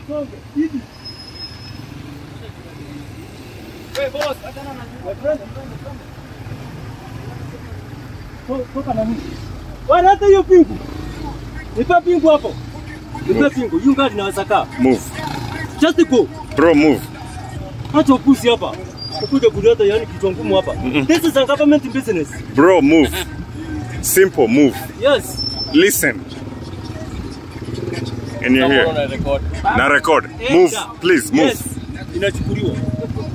Songe. Hivi. Hey boss, achana na my friend. To- Toka na mimi. Bwana hata hiyo pingu. Nipe pingu hapo. Nipe pingu. You guys naweza kaa. Move. Just go. Bro, move. Acha upuzi hapa. Ukuja kuleta yani kichwa ngumu hapa. This is a government business. Bro, move. Simple, move. Yes. Listen. And you're here. Na record. Move, Enda. please, move. Yes. Inachukuliwa.